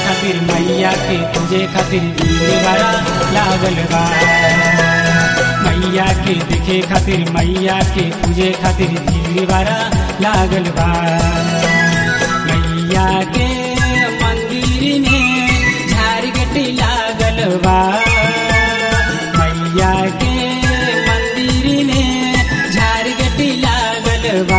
खातिर मैया के तुझे खातिर भीड़ बड़ा लागल बा मैया के देखे खातिर मैया के तुझे खातिर भीड़ बड़ा लागल बा मैया के मंदिर में झारगटी लागल बा मैया के मंदिर में झारगटी लागल बा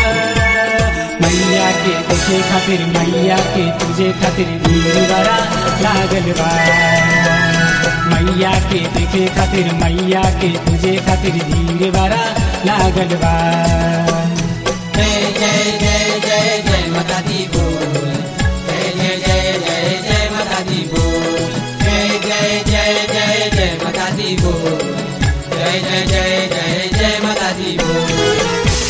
मैया के देखे खातिर मैया के तुझे खातिर भीड़ बड़ा लागल बा मैया के देखे खातिर मैया के तुझे खातिर भीड़ बड़ा लागल बा जय जय जय जय जय माता दी बोल जय जय जय जय जय माता दी बोल जय जय जय जय जय माता दी बोल जय जय जय जय जय माता दी बोल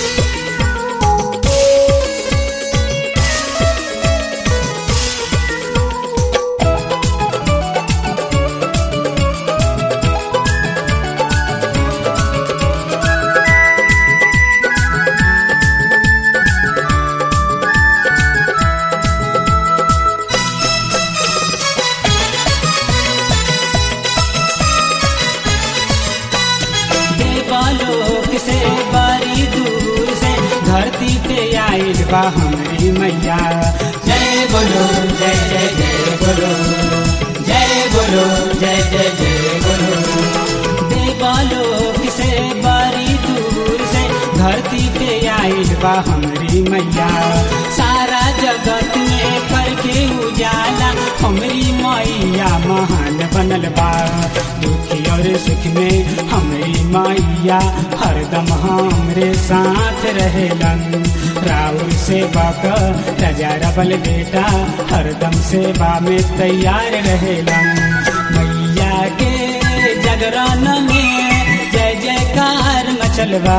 देवलोक से बड़ी दूर से धरती पे आइल बा हमारी मैया जय बोलो जय जय जय बोलो जय बोलो जय जय जय बोलो देवलोक से बड़ी दूर से धरती पे आइल बा हमारी मैया सारा जगत में करके उजाला हमारी मैया महान बनल बा दुखी और सुख में हमारी मैया हरदम हमरे साथ रहेलन राउर सेवा क राजा रबल बेटा हरदम सेवा में तैयार रहेलन मैया के जगरण में जय जयकार मचलवा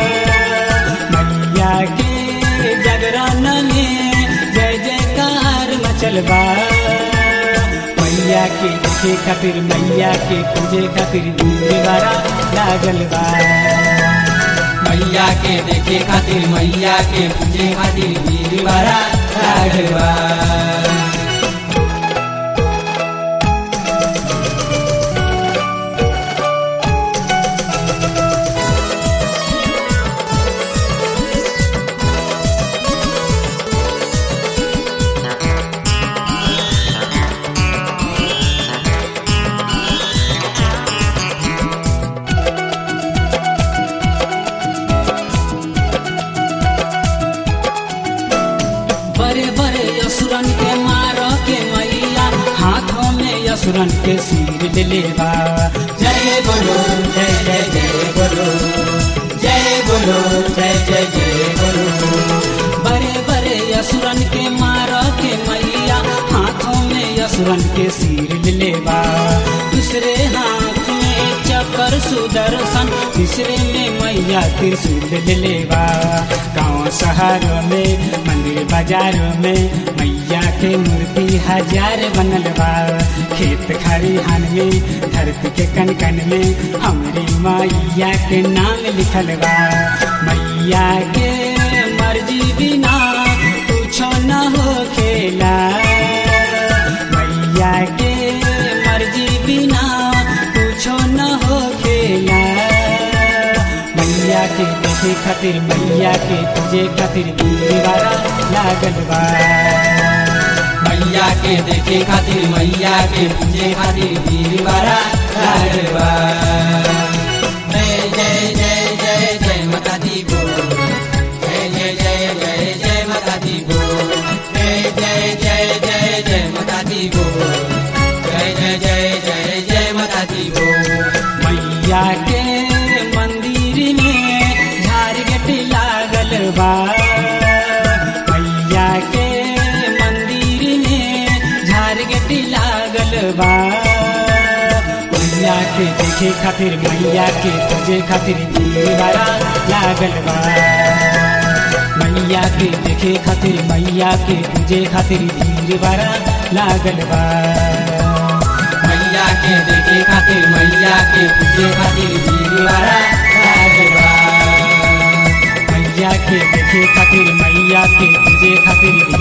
मैया के जगरण में जय जयकार मचलवा मैया के देखे खातिर मैया के पूजे खातिर दीवारा लागल बा मैया के देखे खातिर मैया के पूजे खातिर भीड़ बड़ा लागल बा बड़े बड़े असुरन के मार के मैया हाथों में असुरन के सिर ले लेवा जय बोलो जय जय जय बोलो जय बोलो जय जय जय बोलो बड़े बड़े असुरन के मार के मैया हाथों में असुरन के सिर ले लेवा दूसरे हाथ में चक्कर सुदर्शन तीसरे में मैया त्रिशूल ले लेवा गाँव शहरों में मंदिर बाजारों में मैया के मूर्ति हजार बनल बा खेत खरिहान में धरती के कन कन में हमरी मैया के नाम लिखल बा मैया के मर्जी बिना कुछ न हो खेला मैया के मर्जी बिना कुछ न हो खेला मैया के देखे खातिर मैया के तुझे खातिर दीवारा लागल बा मैया के देखे खातिर मैया के पूजे खातिर भीड़ बड़ा लागल बा जय जय जय जय जय माता दी बोल जय जय जय जय जय माता दी बोल जय जय जय जय जय माता दी बोल जय जय जय जय जय माता दी बोल मैया के मंदिर में झारगट लागल बा मैया के मंदिर में झारगट लागल बा मैया के देखे खातिर मैया के तुझे खातिर दीवारा लागल बा मैया के देखे खातिर मैया के तुझे खातिर दीवारा लागल बा मैया के देखे खातिर मैया के पूजे खातिर भीड़ बड़ा लागल बा मैया के देखे खातिर मैया के तुझे खातिर